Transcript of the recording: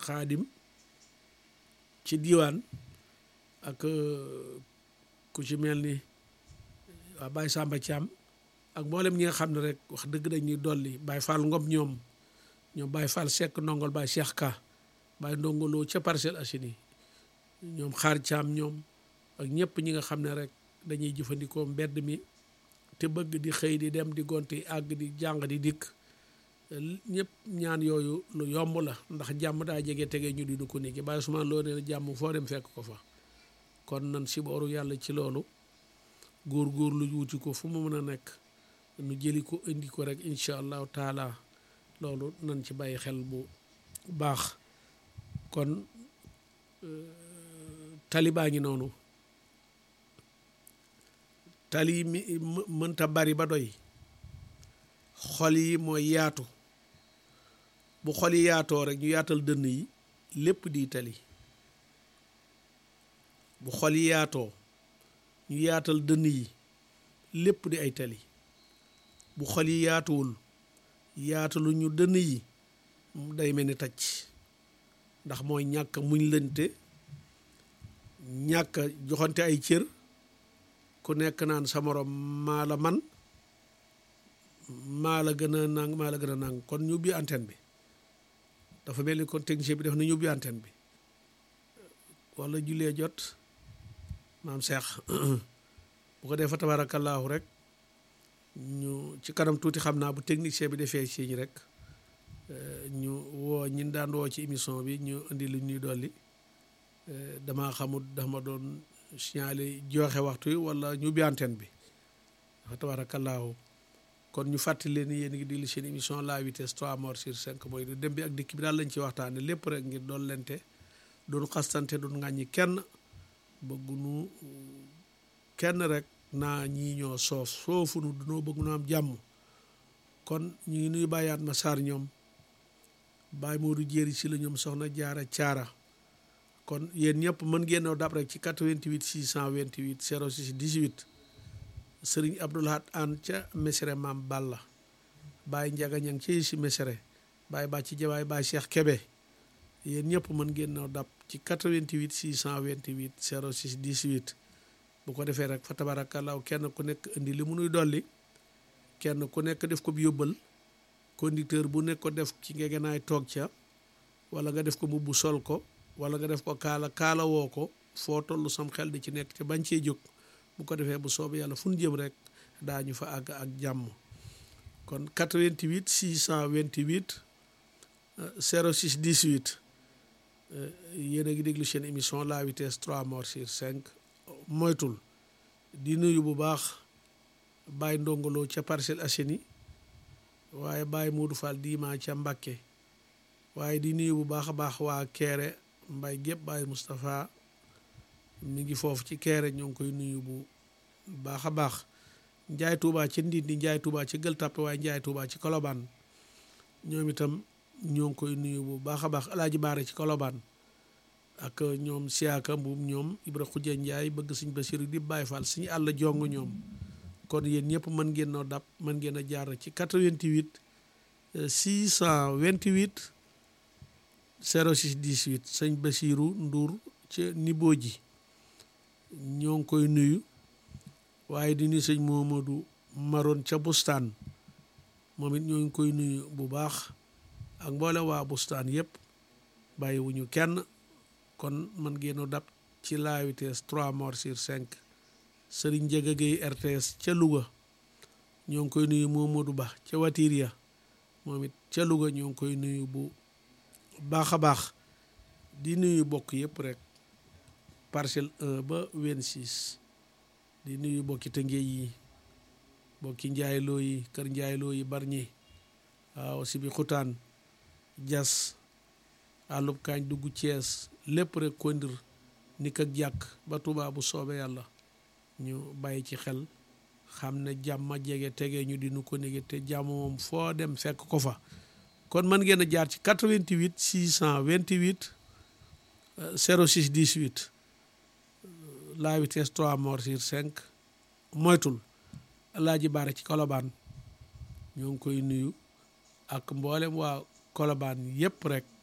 xaadim ci diiwaan ak ku ci mel ni waa Baye Samba Thiam ak mboolem ñi nga xam ne rek wax dëgg dañuy dolli Baye Fall Ngom ñoom ñoom Baye Fall Seck ndongol Baye Cheikh Ka Baye ndongoloo ca Parcelles Assainies ñoom xaar Thiam ñoom ak ñëpp ñi nga xam ne rek dañuy jëfandikoo mbedd mi te bëgg di xëy di dem di gonti àgg di jàng di dikk ñëpp ñaan yooyu lu yomb la ndax jàmm daa jege tege ñu di du ko niki Baye Ousmane loo nee na jàmm foo dem fekk ko fa kon nan si booru yàlla ci loolu góor góor lu wuti ko fu mu mën a nekk nu jëli ko indi ko rek incha allahu taala loolu nan ci bàyyi xel bu baax kon tali baa ngi noonu tali mi mënta bari ba doy xol yi mooy yaatu bu xol yi yaatoo rek ñu yaatal dënn yi lépp di tali bu xol yi yaatoo ñu yaatal dënn yi lépp di ay tali bu xol yi yaatuwul yaatalu ñu dënn yi day mel ni tacc ndax mooy ñàkk muñ lënte ñàkk joxante ay cër ku nekk naan sa morom maa la man maa la gën a nang maa la gën a nang kon ñu ubbi antenne bi dafa mel ni kon technicien bi def na ñu ubbi antenne bi wala jullee jot maam Cheikh bu ko dee fa tabaarakallaahu rek ñu ci kanam tuuti xam naa bu technicien bi defee siiñ rek ñu woo ñin daan woo ci émission bi ñu indi lu ñuy dolli damaa xamul dama doon signalé joxe waxtu yi wala ñu ubbi antenne bi fa tabaarakallaahu kon ñu fàttali leen yéen ngi di li seen émission la vitesse 3 morts sur 5 mooy dem bi ak dikk bi daal lañ ci waxtaane lépp rek ngir doon lente doon xastante doon ŋàññi kenn bëggunu kenn rek naa ñii ñoo soof soofunu dunoo bëgg nu am jàmm kon ñu ngi nuy bàyyaat ma saar ñoom bàyyi Moodu jéeri si la ñoom soxna jaara caara kon yéen ñëpp mën ngeen dab rek ci 88 628 06 18 sëriñ Abdoulahat An ca Mesere maam Balla Baye Njaga ñang ci si Mesere Baye Bàcci Jabaay Baye Cheikh Kebe yéen ñëpp mën ngeen noo dab ci 88 628 06 18 bu ko defee rek fa tabarakallahu kenn ku nekk indi li mu nuy dolli kenn ku nekk def ko bi yóbbal conducteur bu nekk ko def ci ngegenaay toog ca wala nga def ko mbubb sol ko wala nga def ko kaala kaala woo ko foo toll sam xel di ci nekk te bañ cee jóg bu ko defee bu soobee yàlla fu ñu jëm rek daañu fa àgg ak jàmm kon 88 628 06 18 yéen a ngi déglu seen émission la vitesse 3 morts sur 5 moytul di nuyu bu baax Baye Ndongolo ca Parcelles Assainies waaye Baye Modou Fall diima ca Mbakke waaye di nuyu bu baax a baax waa Kéré Mbay gépp Baye Moustapha mi ngi foofu ci Kéré ñoo ngi koy nuyu bu baax a baax Njaay Tuubaa ci Ndindi Njaay Tuubaa ci Gël Tàppe waaye Njaay Tuubaa ci Kolobaan ñoom itam ñoo ngi koy nuyu bu baax a baax Alaaji Baare ci Kolobaan ak ñoom siyaaka mbuum ñoom Ibra Xujja Njaay bëgg Sëñ Basiru di Baay Faal suñu àll jong ñoom kon yéen ñëpp mën ngeen noo dab mën ngeen a jaar ci 88 628 06 18 sëñ Basiru Nduur ca Nibo ji ñoo ngi koy nuyu waaye di nuyu sëñ Momadou Maroon ca Bustaan moom it ñoo ngi koy nuyu bu baax ak mboole waa Bustaan yëpp bàyyiwuñu kenn kon man ngeen a dab ci la vitesse 3 morts sur 5 Serigne Ndiaga Gueye RTS ca Louga ñoo ngi koy nuyu Momadou Ba ca Watiria moom it ca Louga ñoo ngi koy nuyu bu baax a baax di nuyu bokk yëpp rek parcelle 1 ba 26 di nuyu bokki Tëngéej yi bokki njaayloo yi kër njaayloo yi barñi waaw si bi xutaan jas àllub kaañ dugg Cees lépp rek kondir nik ak jàkk ba Tuubaa bu soobee yàlla ñu bàyyi ci xel xam ne jàmm jege tege ñu di nu ko nége te jàmm moom foo dem fekk ko fa kon mën ngeen a jaar ci 88 628 06 18 la vitesse 3 morts sur 5 moytul Alaaji Baare ci Kolobaan ñoo ngi koy nuyu ak mboolem waa Kolobaan yépp rek